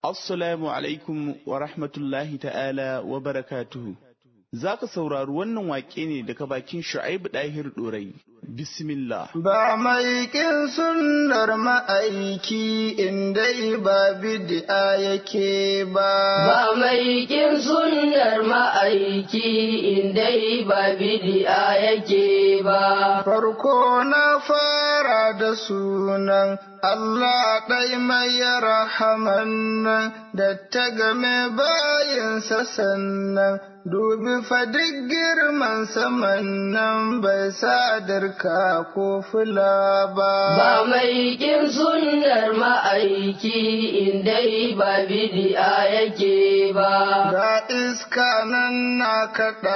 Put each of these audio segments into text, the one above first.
Assalamu alaikum wa rahmatullahi ta'ala wa barakatuhu. Za ka saurari wannan waƙe ne daga bakin Shu'aibu Ɗahir Ɗorai. Bismillah. Ba mai ƙin sunnar ma'aiki inda ba bid'a yake ba. Ba mai ƙin sunnar ma'aiki inda ba bid'a yake ba. Farko na fara da sunan Allah ɗai mai rahaman nan da ta game bayinsa sannan dubi fadik girman saman nan bai sadarka ko fula ba. Ba mai ƙin sunnar ma'aiki inda ba bidi'a yake ba. Ga iska nan na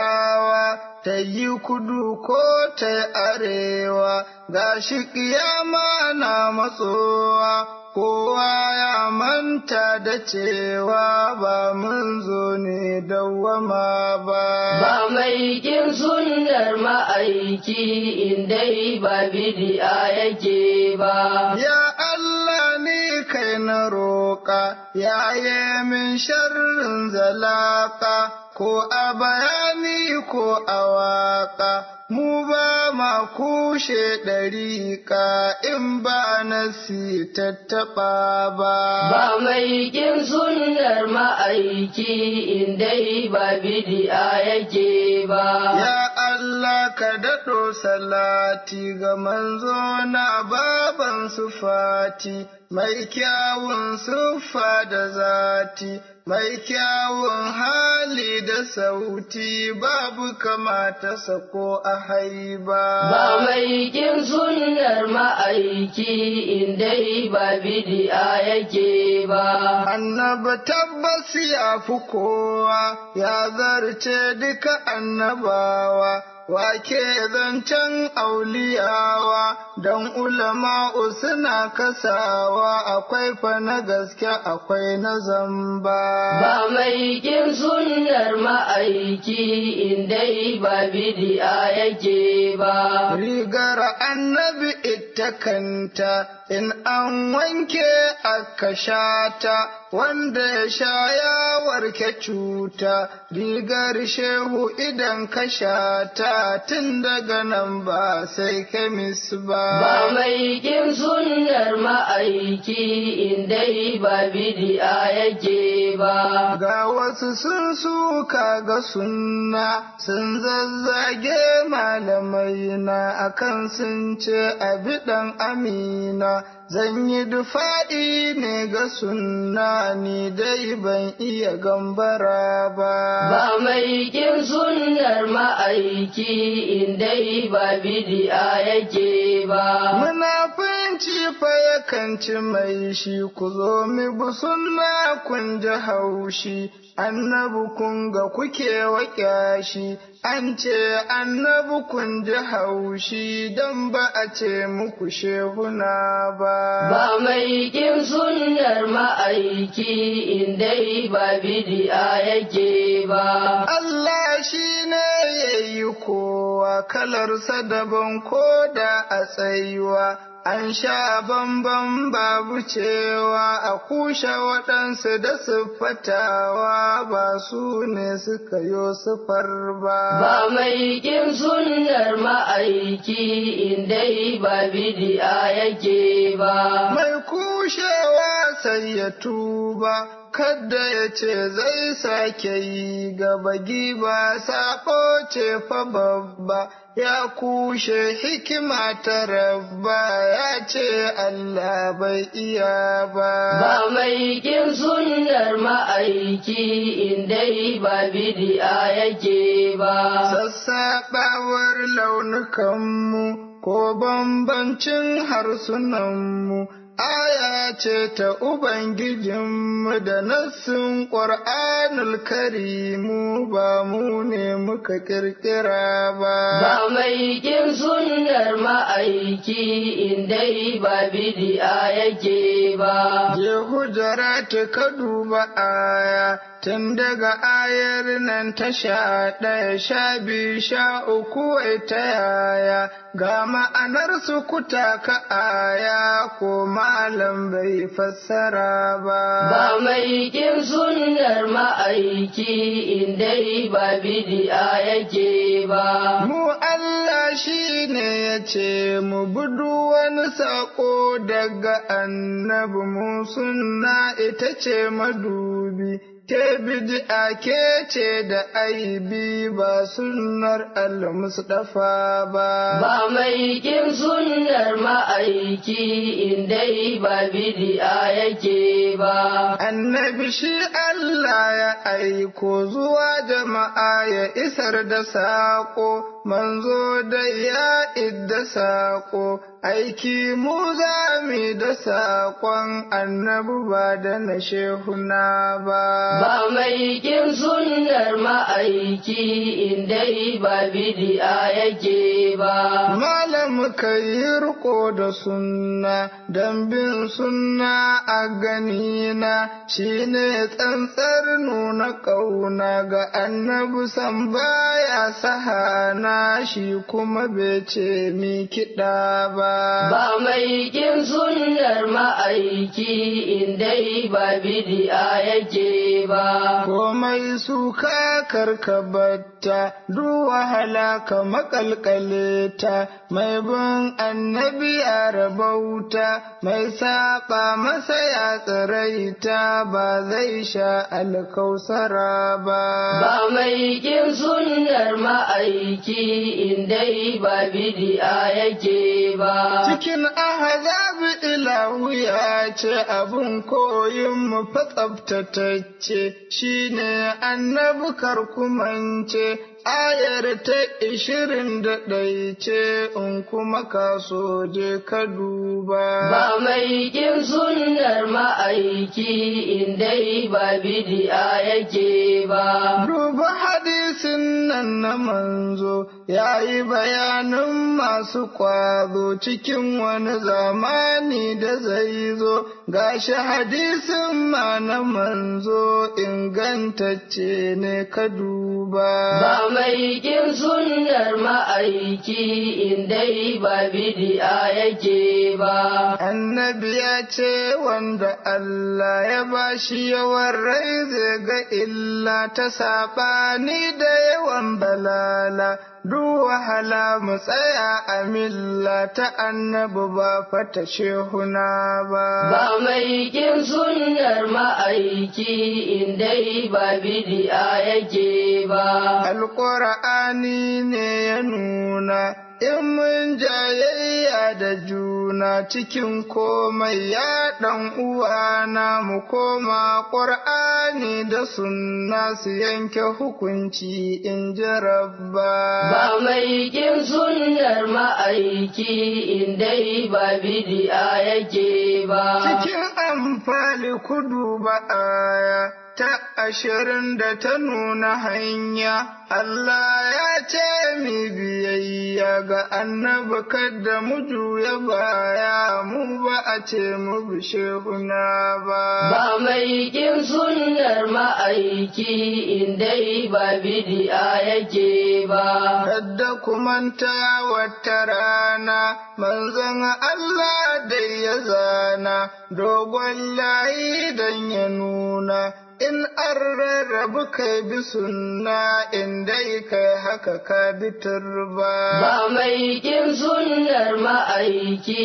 kaɗawa ta yi kudu ko ta yi arewa, ga shi ƙiyama na matsowa. kowa ya manta da cewa ba mun zo ne dawwama ba. Ba mai ƙin sunnar ma'aiki inda ba bidi'a yake ba. Ya Allah ni kai na roƙa, ya yi min sharrin zalaka, ko a bayani ko a waƙa. mu ba ma kushe ɗariƙa in ba nasi tattaɓa ba. Ba mai ƙin sunnar ma'aiki inda ba bidi'a yake ba. Ya Allah ka daɗo salati ga manzo na baban sufati, mai kyawun siffa da zati. mai kyawun hali da sauti babu kamata sako a haiba. Ba mai kin sunnar ma'aiki inda ba bidi'a yake ba. Annaba tabbas ya fi kowa ya zarce duka annabawa. wake zancen auliyawa don ulama'u suna kasawa akwai fa na gaske akwai na zamba. Ba mai kin sunnar ma'aiki inda ba bidi'a yake ba. Rigar annabi ita kanta in an wanke aka shata wanda ya sha ya warke cuta rigar shehu idan ka shata tun daga nan ba sai kemis ba. Ba mai kin sunnar ma'aiki inda ba bidi'a yake ba. Ga wasu sun suka ga sunna sun zazzage malamai na akan sun ce abi ɗan amina. Zan yi dufa'i ne ga sunna ni dai ban iya gambara ba. Ba mai kin sunnar ma'aiki inda ba bidi'a yake ba. Munafunci fa yakan ci mai shi ku zo mi bu sunna kun ji haushi. Annabi kun ga kuke waƙya shi, an ce annabi kun ji haushi don ba a ce muku shehuna ba. Ba mai kin sunnar ma'aiki inda ba bidi'a yake ba. Allah shi ne ya yi kowa kalarsa daban ko da a tsayuwa. An sha bamban babu cewa a kushe waɗansu da siffatawa ba su ne suka yo siffar ba. Ba mai kin sunnar ma'aiki inda ba bidi'a yake ba. Mai kushewa sai ya tuba. Kadda ya ce zai sake yi gaba giba saƙo ce fa babba ya kushe hikima ta rabba ya ce Allah bai iya ba. Ba mai kin sunnar ma'aiki inda ba bidi'a yake ba. Sassaɓawar launukanmu ko bambancin harsunanmu. aya ce ta Ubangijinmu da nassin ƙwar'anul karimu ba mu ne muka ƙirƙira ba. Ba mai kin sunnar ma'aiki inda ba bidi'a yake ba. Je hujara ta ka duba aya tun daga ayar nan ta sha ɗaya sha biyu sha uku wai ta yaya ga ma'anar su kuta ka aya ko malam bai fassara ba. Ba ba mai kin sunnar ma'aiki indai ba bidi'a yake ba. Mu Allah shi ne ya ce mu budu wani saƙo daga annabi mu sunna ita ce madubi. Ke bid'a ke ce da aibi ba sunnar al-Mustafa ba. Ba mai kin sunnar ma'aiki indai ba bidi'a yake ba. Annabi shi Allah ya aiko zuwa jama'a ya isar da saƙo, manzo da ya idda saƙo, aiki mu za mu da saƙon annabi ba da na shehuna ba. Ba mai kin sunnar ma'aiki indai ba bidi'a yake ba. Malam ka yi riko da sunna, don bin sunna a ganina shi ne tsantsar nuna ƙauna ga annabi san baya sahana shi kuma bai ce mi kiɗa ba. Ba mai kin sunnar ma'aiki indai ba bidi'a yake ba. Komai suka karkabatta, duk wahala ka makalkale ta, mai bin annabi ya rabauta, mai saba masa ya tsiraita ba zai sha alkausara ba. Ba mai kin sunnar ma'aiki indai ba bidi'a yake ba. Cikin ahazabi ilahu ya ce abin koyin mu fa tsabtatacce shi ne annabi karkumance ayar ta ishirin da ɗai ce in kuma kaso je ka duba. Ba mai kin sunnar ma'aiki indai ba bidi'a yake ba. Duba hadisin nan na manzo ya yi bayanin masu kwazo cikin wani zamani da zai zo, gashi hadisin ma na manzo ingantacce ne ka duba. Ba mai kin sunnar ma'aiki indai ba bidi'a yake ba. Annabi ya ce wanda Allah ya bashi yawan rai zai ga illa ta saɓani da yawan balala. Duk wahala mu tsaya a milla ta annabi ba fata shehuna ba. Ba mai kin sunnar ma'aiki indai ba bidi'a yake ba. Alƙur'ani ne ya nuna in mun jayayya da juna cikin komai ya ɗan uwana mu koma ƙur'ani da sunna su yanke hukunci in ji rabba. Ba mai kin sunnar ma'aiki indai ba bidi'a yake ba. Cikin amfani kudu ba aya ta ashirin da ta nuna hanya. Allah ya ce mi biyayya ga annabi kada mu juya baya mu ba a ce mu bi shehuna ba. Ba mai kin sunnar ma'aiki indai ba bidi'a yake ba. Kadda kumanta wata rana manzon Allah dai ya zana dogon layi don ya nuna. in an rarrabu kai bi sunna in dai kai haka ka bi turba. Ba mai kin sunnar ma'aiki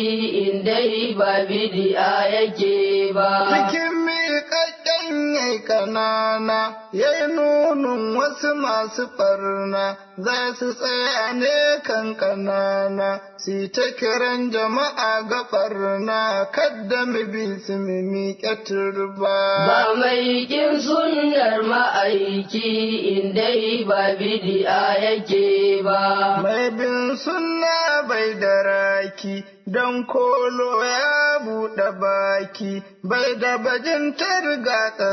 indai ba bidi'a yake ba. Cikin miƙaƙƙen yai ƙanana, yai nunun wasu masu ɓarna, za su tsaya ne kan ƙanana, si ta kiran jama'a ga ɓarna, kadda mu bi su mu miƙe turba. Ba mai kin sunnar ma'aiki indai ba bidi'a yake ba. Mai bin sunna bai da raki, don kolo ya buɗe baki, bai da bajintar gata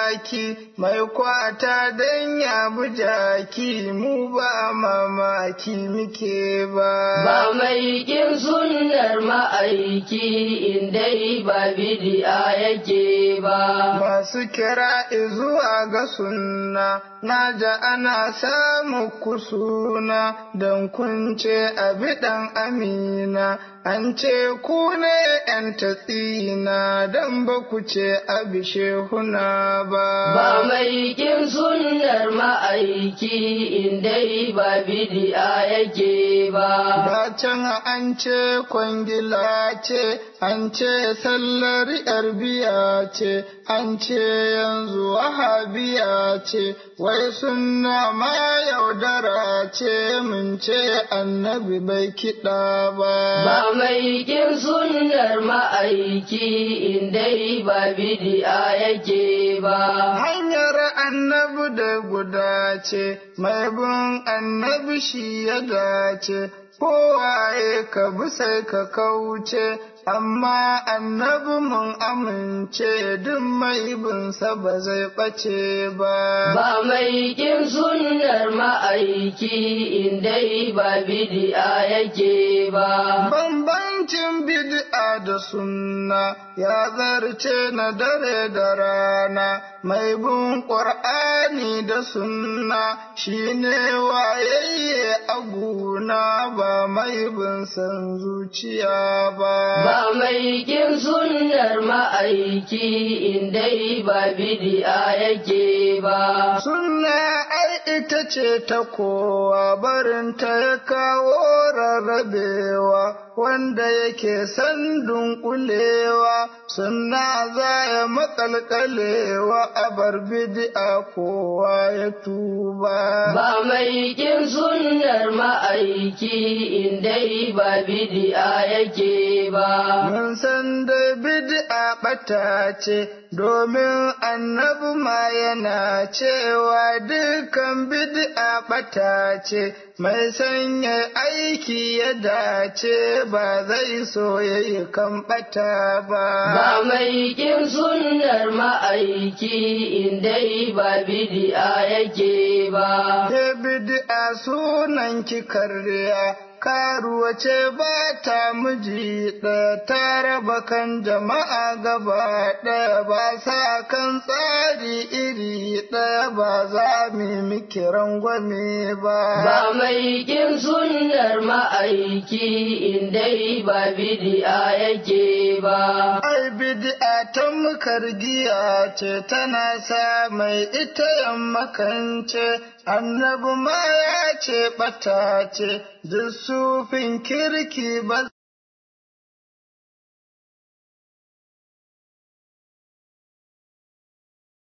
zaki, mai kwata don ya bi jaki, mu ba mamaki muke ba. Ba mai kin sunnar ma'aiki indai ba bidi'a yake ba. Masu kira zuwa ga sunna, na ja ana samu kusuna, don kunce abi ɗan amina, an ce ku ne ‘yan tatsina don ba ku ce abishe huna ba. Ba mai kin sunnar ma'aiki indai ba bidi'a yake ba. Da can an ce kwangila ce, an ce sallar ‘yar biya ce, an ce yanzu wahabiya ce, wai sunna ma yaudara ce mun ce annabi bai kiɗa ba. Ba mai kin sunnar ma'aiki indai ba bidi'a yake ba. Hanyar annabi da guda ce, mai bin annabi shi ya dace, kowaye ka bi sai ka kauce, amma annabi mun amince duk mai binsa ba zai ɓace ba. Ba mai kin sunnar ma'aiki indai ba bidi'a yake ba. Bambancin bid'a da sunna ya zarce na dare da rana, mai bin ƙur'ani da sunna shi ne wayayye a guna ba mai bin san zuciya ba. Ba mai kin sunnar ma'aiki indai ba bidi'a yake ba. Sunna ai ita ce ta kowa barinta ya kawo rarrabewa wanda yake san dunkulewa sunna za ya makalkalewa a bar bid'a kowa ya tuba. Ba mai kin sunnar ma'aiki indai ba bidi'a yake ba. Mun san dai bid'a ɓata ce, domin annabi ma yana cewa dukan bid'a ɓata ce, mai sanya aiki ya dace ba zai so ya yi kan ɓata ba. Ba mai kin sunnar ma'aiki indai ba bidi'a yake ba. Ke bid'a sunan ki karya. karuwa ce ba ta miji ɗaya ta raba kan jama'a gaba ɗaya ba sa kan tsari iri ɗaya ba za mu miki rangwame ba. Ba mai kin sunnar ma'aiki indai ba bidi'a yake ba. Ai bid'a ta mukar giya ce tana sa mai ita yammakance annabi ma ya ce ɓata ce duk sufin kirki ba